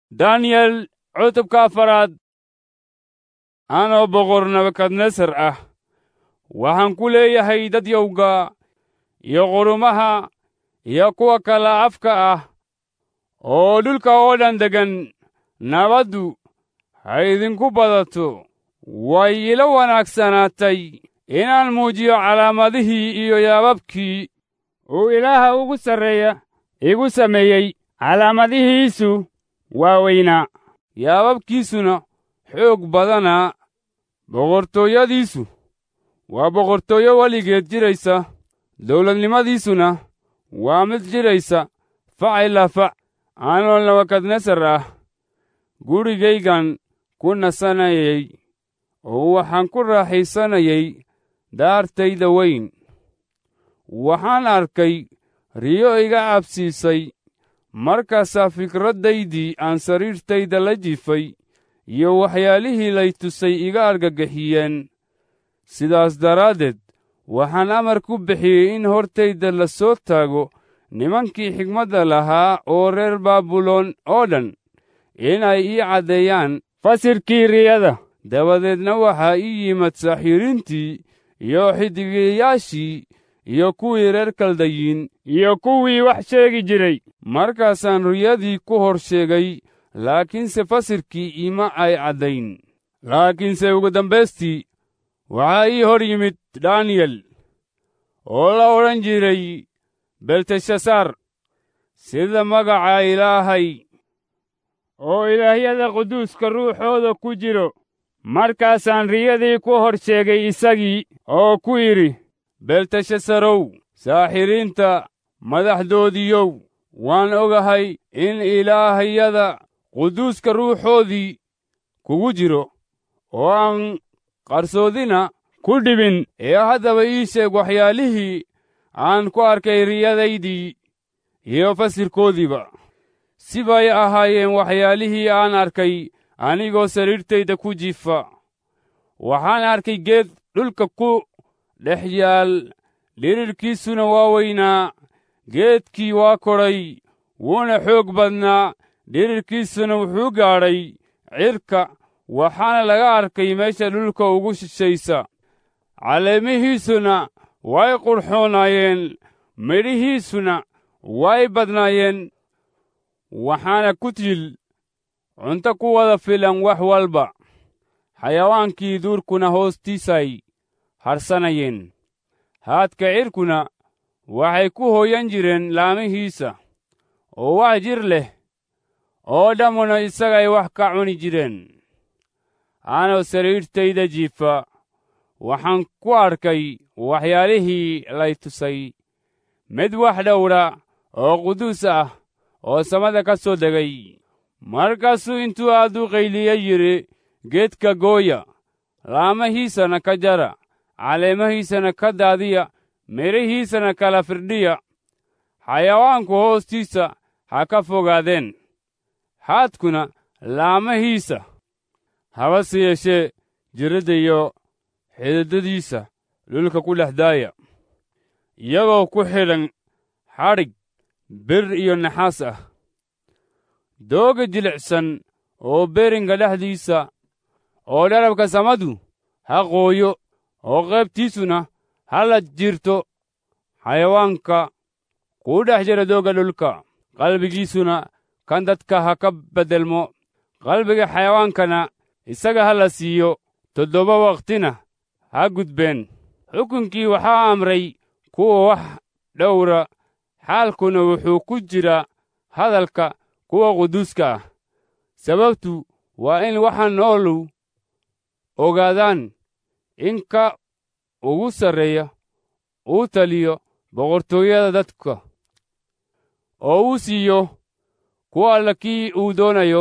daniyel cutubka afaraad anoo boqor nebukadnesar ah waxaan ku leeyahay dadyowga iyo qurumaha iyo kuwa kala afka ah oo dhulka oo dhan deggan nabaddu ha idinku badato way ila wanaagsanaatay inaan muujiyo calaamadihii iyo yaababkii uu ilaaha ugu sarreeya igu sameeyey calaamadihiisu waa weynaa yaababkiisuna xoog badanaa boqortooyadiisu waa boqortooyo weligeed jiraysa dawladnimadiisuna waa mid jiraysa fac ilaa fac anoo nebukadnesar ah gurigaygan ku nasanayay oo waxaan ku raaxaysanayay daartayda weyn waxaan arkay riyo iga cabsiisay markaasaa fikraddaydii aan sariirtayda la jifay iyo waxyaalihii lay tusay iga argagixiyeen sidaas daraaddeed waxaan amar ku bixiyey in hortayda la soo taago nimankii xigmadda lahaa oo reer baabuloon oo dhan inay ii caddeeyaan fasirkii riyada dabadeedna waxaa ii yimid saaxiiriintii iyo xidigiyayaashii iyo kuwii reer kaldayiin iyo kuwii wax sheegi jiray markaasaan riyadii ku hor sheegay laakiinse fasirkii ima ay caddayn laakiinse ugu dambaystii waxaa ii hor yimid daniyel oo la odhan jiray belteshasaar sida magaca ilaahay oo ilaahyada quduuska ruuxooda ku jiro markaasaan riyadii ku hor sheegay isagii oo ku yidhi belteshasarow saaxiriinta madaxdoodiyow waan ogahay in ilaahyada quduuska ruuxoodii kugu jiro oo aan qarsoodina ku dhibin ee haddaba ii sheeg waxyaalihii aan ku arkay riyadaydii iyo fasirkoodiiba si bay ahaayeen waxyaalihii aan arkay anigoo sariirtayda ku jifa waxaan arkay geed dhulka ku dhex yaal dhirirkiisuna waa weynaa geedkii waa kodhay wuuna xoog badnaa dhirirkiisuna wuxuu gaadhay cirka waxaana laga arkay meesha dhulka ugu shishaysa caleemihiisuna way qurxoonaayeen midhihiisuna way badnaayeen waxaana ku til cunto ku wada filan wax walba xayawaankii duurkuna hoostiisay hadhsanayeen haadka cirkuna waxay ku hooyan jireen laamihiisa oo wax jir leh oo dhammuna isagay wax ka cuni jireen anoo sariirtayda jiifa waxaan ku arkay waxyaalihii lay tusay mid wax dhowra oo quduus ah oo samada ka soo degay markaasuu intuu aad u qayliya yidhi geedka gooya laamahiisana ka jara caleemahiisana ka daadiya midhihiisana kala firdhiya xayawaanku hoostiisa ha ka fogaadeen haadkuna laamahiisa habase yeeshee jiradda iyo xididadiisa dhulka ku dhex daaya iyagoo ku xidhan xadhig bir iyo naxaas ah dooga jilicsan oo beringa dhexdiisa oo dharabka samadu ha qooyo oo qaybtiisuna ha la jirto xayawaanka kuu dhex jira doogga dhulka qalbigiisuna kan dadka ha ka beddelmo qalbiga xayawaankana isaga ha la siiyo toddoba wakhtina ha gudbeen xukunkii waxaa amray kuwa wax dhowra xaalkuna wuxuu ku jira hadalka kuwa quduuska ah sababtu waa in waxa noolu ogaadaan in ka ugu sarreeya uu taliyo boqortooyada dadka oo uu siiyo kuwa alla kii uu doonayo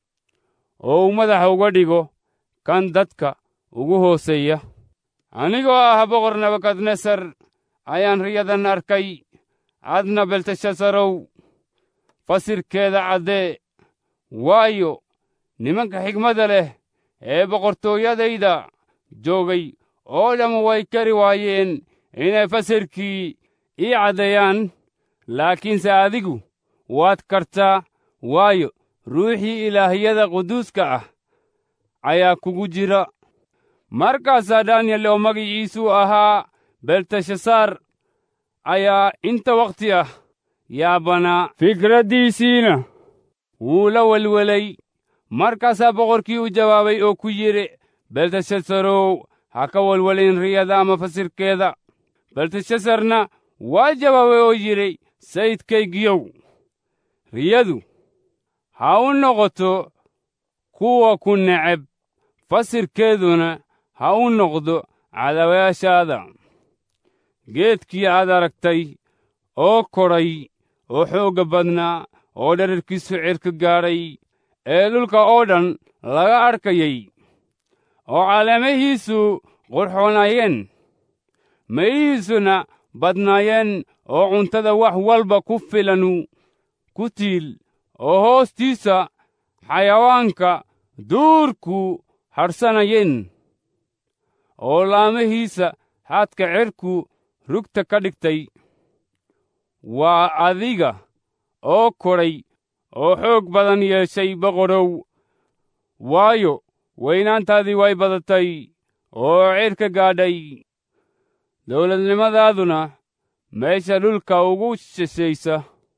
oo uu madaxa uga dhigo kan dadka ugu hooseeya anigoo ah boqor nebukadnesar ayaan riyadan arkay adna belteshasarow fasirkeeda caddee waayo nimanka xigmadda leh ee boqortooyadayda joogay oo dhammu way kari waayeen inay fasirkii ii caddeeyaan laakiinse adigu waad kartaa waayo ruuxii ilaahiyada quduuska ah ayaa kugu jira markaasaa daniyel oo magiciisuu ahaa belteshasaar ayaa inta wakhti ah yaabanaa fikraddiisiina wuu la welwelay markaasaa boqorkii u jawaabay oo ku yidhi belteshasarow ha ka welwelin riyada ama fasirkeeda belteshasarna waa jawaabay oo yidhi sayidkaygiyow riyadu ha u noqoto kuwa ku neceb fasirkeeduna ha u noqdo cadawayaashaada geedkii aad aragtay oo kodhay oo xoogga badnaa oo dherarkiisu cirka gaadhay ee dhulka oo dhan laga adhkayay oo caleemahiisu qurxoonaayeen mayihiisuna badnaayeen oo cuntada wax walba ku filanu ku tiil oo hoostiisa xayawaanka duurku hadhsanayeen oo laamahiisa haadka cirku rugta ka dhigtay waa adiga oo kodhay oo xoog badan yeeshay boqorow waayo weynaantaadii way badatay oo cirka gaadhay dawladnimadaaduna meesha dhulka ugu shishaysa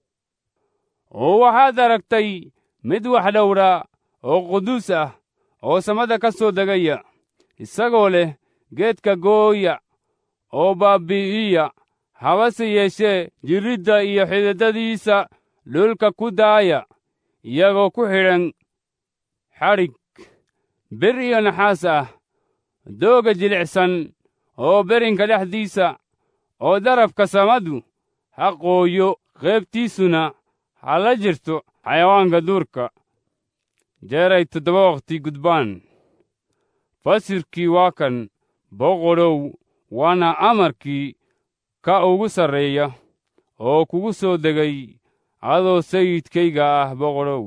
oo waxaad aragtay mid wax dhowra oo quduus ah oo samada ka soo degaya isagoo leh geedka gooya oo baabbi'iya habase yeeshee jirridda iyo xididadiisa dhulka ku daaya iyagoo ku xidhan xadhig bir iyo naxaas ah dooga jilicsan oo berinka dhexdiisa oo darafka samadu ha qooyo qaybtiisuna ha la jirto xayawaanka duurka jeeray toddoba wakhti gudbaan fasirkii waa kan boqodhow waana amarkii ka ugu sarreeya oo kugu soo degay adoo sayidkayga ah boqodhow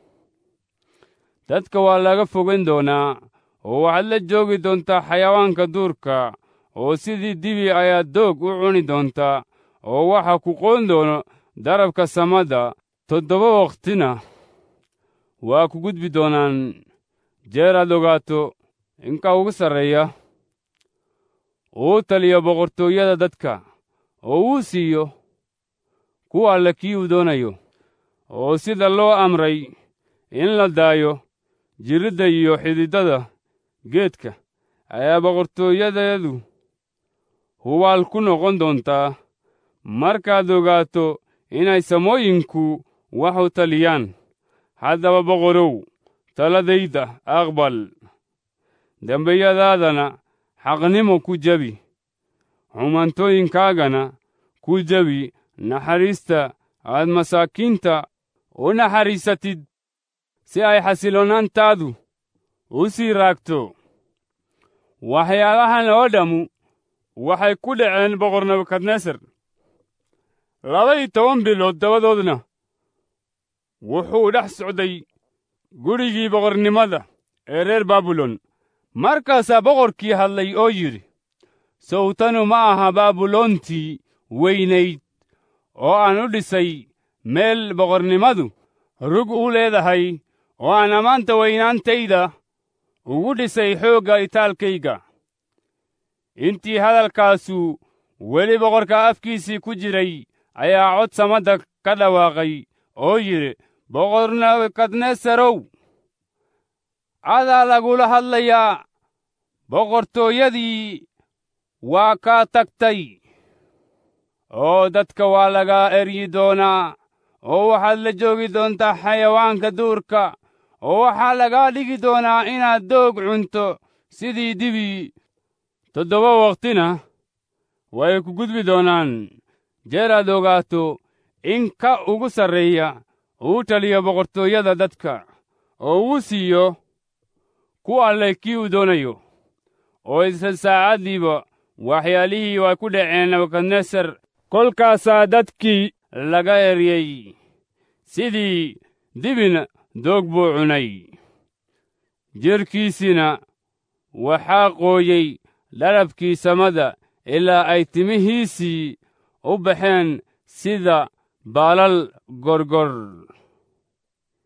dadka waa laga fogan doonaa oo waxaad la joogi doontaa xayawaanka duurka oo sidii dibi ayaad doog u cuni doontaa oo waxa ku qoon doono darabka samada toddoba wakhtina waa ku gudbi doonaan jeeraad ogaato inka ugu sarreeya uu taliyo boqortooyada dadka oo uu siiyo ku alle kii uu doonayo oo sida loo amray in la daayo jirridda iyo xididada geedka ayaa boqortooyadeedu hubaal ku noqon doontaa markaad ogaato inay samooyinku wax u taliyaan haddaba boqorow taladayda aqbal dembiyadaadana xaqnimo ku jebi xumantooyinkaagana ku jebi naxariista aad masaakiinta u naxariisatid si ay xasiloonaantaadu u sii raagto waxyaalahan oo dhammu waxay ku dhaceen boqor nebukadnesar laba-iyo toban bilood dabadoodna wuxuu dhex socday gurigii boqornimada ee reer baabilon markaasaa boqorkii hadlay oo yidhi sawtanu ma aha baabiloontii weynayd oo aan u dhisay meel boqornimadu rug u leedahay oo aan ammaanta weynaantayda ugu dhisay xoogga itaalkayga intii hadalkaasu weli boqorka afkiisii ku jiray ayaa cod samadda ka dhawaaqay oo yidhi boqor nebukadnesarow adaa lagula hadlayaa boqortooyadii waa kaa tagtay oo dadka waa laga eryi doonaa oo waxaad la joogi doontaa xayawaanka duurka oo waxaa lagaa dhigi doonaa inaad doog cunto sidii dibi toddoba wakhtina way ku gudbi doonaan jeeraad ogaato in ka ugu sarreeya uu taliyo boqortooyada dadka oo uu siiyo ku alleh kii uu doonayo oo isla saacaddiiba waxyaalihii way ku dhaceen nebukadnesar kolkaasaa dadkii laga eryey sidii dibina doog buu cunay jirhkiisina waxaa qooyey dharabkii samada ilaa ay timihiisii u baxeen sida baalal gorgor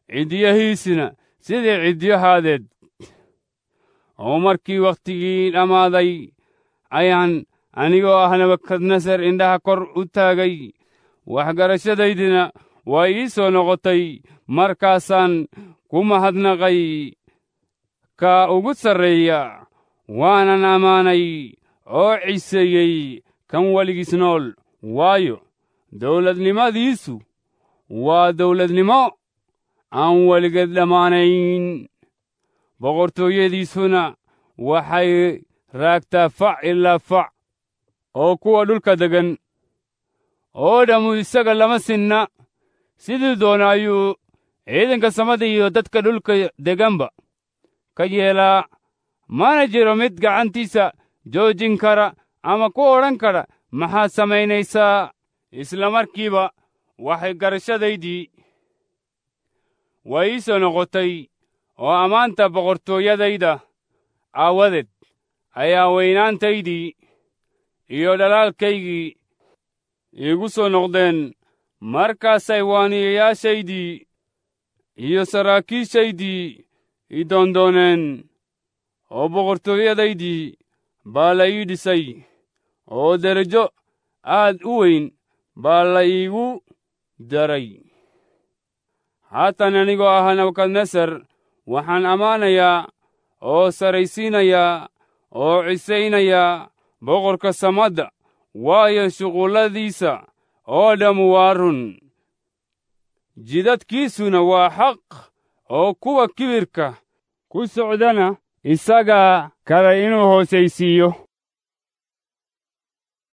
ciddiyahiisina sidii ciddiyahaadeed oo markii wakhtigii dhammaaday ayaan anigoo ah nebukadnesar indhaha kor u taagay waxgarashadaydina waa ii soo noqotay markaasaan ku mahadnaqay ka ugu sarreeya waanan ammaanay oo ciseeyey kan weligiis nool waayo dawladnimadiisu waa dawladnimo aan weligeed dhammaanayn boqortooyadiisuna waxay raagtaa fac ilaa fac oo kuwa dhulka deggan oo dhammu isaga lama sinna sidii doona ayuu ciidanka samada iyo dadka dhulka degganba ka yeelaa mana jiro mid gacantiisa joojin kara ama ku odhan kara maxaad samaynaysaa isla markiiba waxay garashadaydii waa ii soo noqotay oo ammaanta boqortooyadayda aawadeed ayaa weynaantaydii iyo dhalaalkaygii iigu soo noqdeen markaasay waaniyayaashaydii iyo saraakiishaydii i doondooneen oo boqortooyadaydii baa la ii dhisay oo derajo aad u weyn baa la iigu daray haatan anigoo ah nebukadnesar waxaan ammaanayaa oo saraysiinayaa oo cisaynayaa boqorka samadda waayo shuqulladiisa oo dhammu waa run jidadkiisuna waa xaq oo kuwa kibirka ku socdana isagaa kale inuu hoosaysiiyo